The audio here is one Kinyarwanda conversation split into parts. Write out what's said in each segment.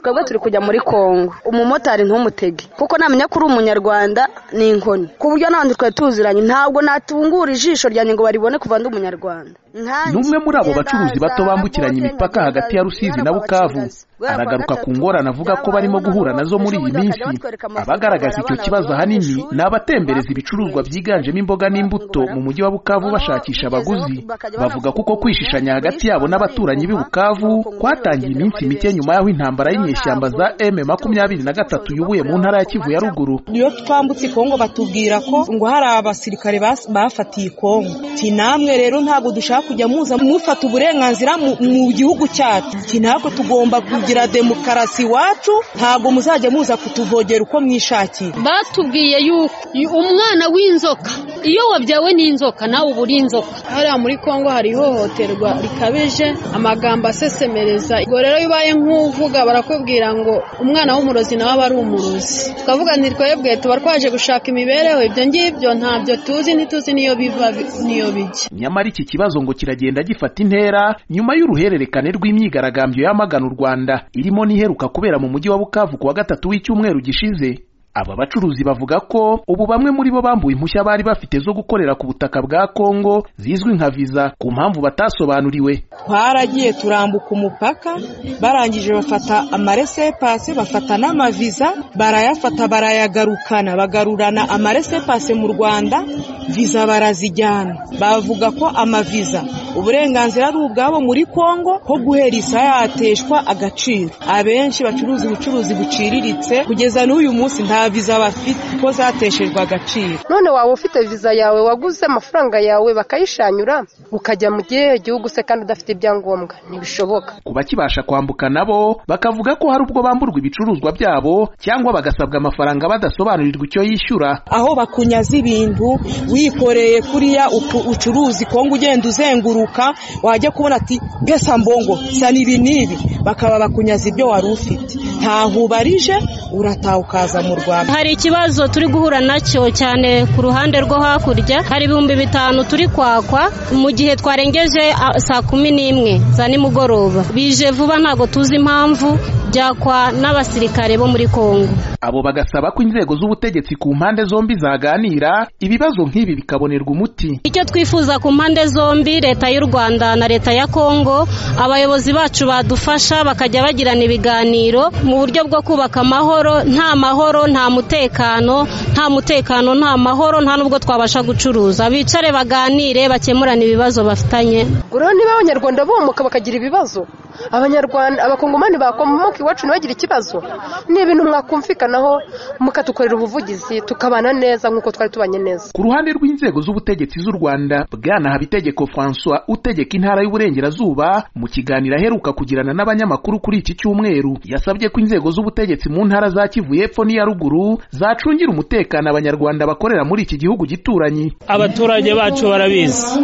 twebwe turi kujya muri Congo umumotari ntumutege kuko namenya ko uri umunyarwanda ni inkoni ku buryo nandi twari tuziranye ntabwo natungura ijisho ryanjye ngo baribone kuva ndi umunyarwanda Nkanjye, n'umwe muri abo ngenda bacuruzi bato za bambukiranya Rabote, imipaka nkagenda hagati ya Rusizi na Rusizi Bukavu n'Abagatatu. aragaruka ku ngorane avuga ko Byabaye barimo guhura noneho nazo muri iyi ejo bundi bakajya minsi batwereka amafoto abagaragaza icyo y'abana kibazo bavuye ahanini mu ishuri, ni abatembereza ibicuruzwa bafunguye. byiganjemo imboga n'imbuto mu mujyi wa Bukavu Noneho bashakisha bigezeho abaguzi bakajya bavuga kuko banafunguza, kwishishanya hagati buri yabo n'abaturanyi b'i saha Bukavu bafunguza kwatangiye urugendo iminsi muri mike benshi. nyuma y'aho intambara y'inyeshyamba za M makumyabiri na gatatu yubuye mu ntara ya Kivu ya ruguru iyo twambutse Kongo batubwira ko ngo hari abasirikare bas- bafatiye Kongo ti namwe rero ntabwo dushaka kujya muza mufata uburenganzira mu mu gihugu cyacu ti ntabwo tugomba kugira demokarasi iwacu ntabwo muzajya muza kutuvogera uko mwishakiye batubwiye yuko umwana w'inzoka iyo wabyawe n'inzoka nawe uba uri inzoka hariya muri congo hari ihohoterwa rikabije amagambo asesemereza ubwo rero iyo ubaye nk'uvuga barakubwira ngo umwana w'umurozi nawe aba ari umurozi tukavuga nti twebwe tuba twaje gushaka imibereho ibyo ngibyo ntabyo tuzi ntituzi n'iyo biva bi- n'iyo bijya nyamara iki kibazo ngo kiragenda gifata intera nyuma y'uruhererekane rw'imyigaragambyo yamagana u Rwanda irimo n'iheruka kubera mu mujyi wa Bukavu ku wa gatatu w'icyumweru gishize aba bacuruzi bavuga ko ubu bamwe muri bo bambuwe impushya bari bafite zo gukorera ku butaka bwa Kongo zizwi nka viza ku mpamvu batasobanuriwe twaragiye turambuka umupaka barangije bafata amaresepase bafata n'amaviza barayafata barayagarukana bagarurana amaresepase mu rwanda viza barazijyana bavuga ko amaviza uburenganzira ari ubwabo muri kongo ko guhera isaha yateshwa agaciro abenshi bacuruza ubucuruzi buciriritse kugeza n'uyu munsi nta viza bafite ko zateshejwe agaciro none waba ufite viza yawe waguze amafaranga yawe bakayishanyura ukajya mu gihe gihugu se kandi udafite ibyangombwa ntibishoboka ku bakibasha kwambuka nabo bakavuga ko hari ubwo bamburwa ibicuruzwa byabo cyangwa bagasabwa amafaranga badasobanurirwa icyo yishyura aho bakunyaza ibintu wikoreye kuriya uku- ucuruzi kongo ugenda uzenguruka wajya kubona ati pesa mbongo sana ibi n'ibi bakaba bakunyaza ibyo wari ufite ntaho ubarije urataha ukaza mu rwanda hari ikibazo turi guhura nacyo cyane ku ruhande rwo hakurya hari ibihumbi bitanu turi kwakwa mu gihe twarengeje ah, saa kumi n'imwe za nimugoroba bije vuba ntabwo tuzi impamvu byakwa n'abasirikare bo muri kongo abo bagasaba ko inzego z'ubutegetsi ku mpande zombi zaganira ibibazo nk'ibi bikabonerwa umuti icyo twifuza ku mpande zombi leta y'u rwanda na leta ya kongo abayobozi bacu badufasha bakajya bagirana ibiganiro mu buryo bwo kubaka amahoro nta mahoro nta mutekano nta mutekano nta mahoro nta n'ubwo twabasha gucuruza bicare baganire bakemurane ibibazo bafitanye rero niba abanyarwanda bomoka bakagira ibibazo abanyarwanda abakongomani bakomoka iwacu ntibagire ikibazo ni ibintu mwakumvikanaho mukadukorera ubuvugizi tukabana neza nk'uko twari tubanye neza ku ruhande rw'inzego z'ubutegetsi z'u rwanda bwana habitegeko françois utegeka intara y'uburengerazuba mu kiganiro aheruka kugirana n'abanyamakuru kuri iki cyumweru yasabye ko inzego z'ubutegetsi mu ntara za kivu y'epfo n'iya ruguru zacungira umutekano abanyarwanda bakorera muri iki gihugu gituranyi abaturage bacu barabizi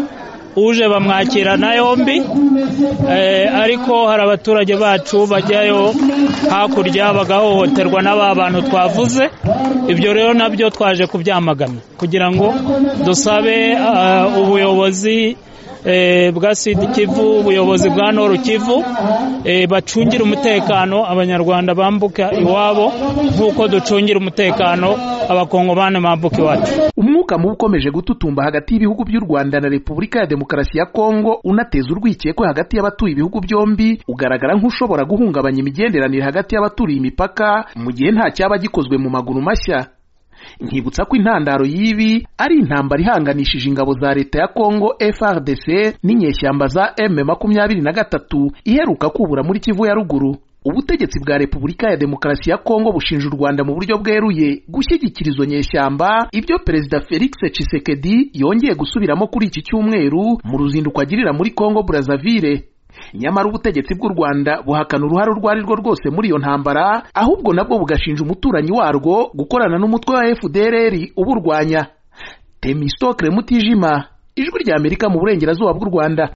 uje bamwakirana yombi eh, ariko hari abaturage bacu bajyayo hakurya bagahohoterwa n'aba bantu twavuze ibyo rero nabyo twaje kubyamagana kugira ngo dusabe ah, ubuyobozi eh, bwa sidi kivu ubuyobozi bwa noru kivu eh, bacungire umutekano abanyarwanda bambuka iwabo nk'uko ducungira umutekano abakongomani bambuka iwacu umwuka mubi ukomeje gututumba hagati y'ibihugu by'u rwanda na repubulika ya demokarasi ya kongo unateza urwikekwe hagati y'abatuye ibihugu byombi ugaragara nk'ushobora guhungabanya imigenderanire hagati y'abaturiye imipaka mu gihe nta cyaba gikozwe mu maguru mashya nkibutsa ko intandaro y'ibi ari intambara ihanganishije ingabo za leta ya kongo frdc n'inyeshyamba za m makumyabiri na gatatu iheruka kubura muri kivu ya ruguru ubutegetsi bwa repubulika ya demokarasi ya kongo bushinja u rwanda mu buryo bweruye gushyigikira izo nyeshyamba ibyo perezida felix tshisekedi yongeye gusubiramo kuri iki cyumweru mu ruzinduko agirira muri kongo brazzaville nyamara ubutegetsi bw'u rwanda buhakana uruhare urwo ari rwo rwose muri iyo ntambara ahubwo nabwo bugashinja umuturanyi warwo gukorana n'umutwe wa fdrr uburwanya temistokle mutijima ijwi ry'amerika mu burengerazuba bw'u rwanda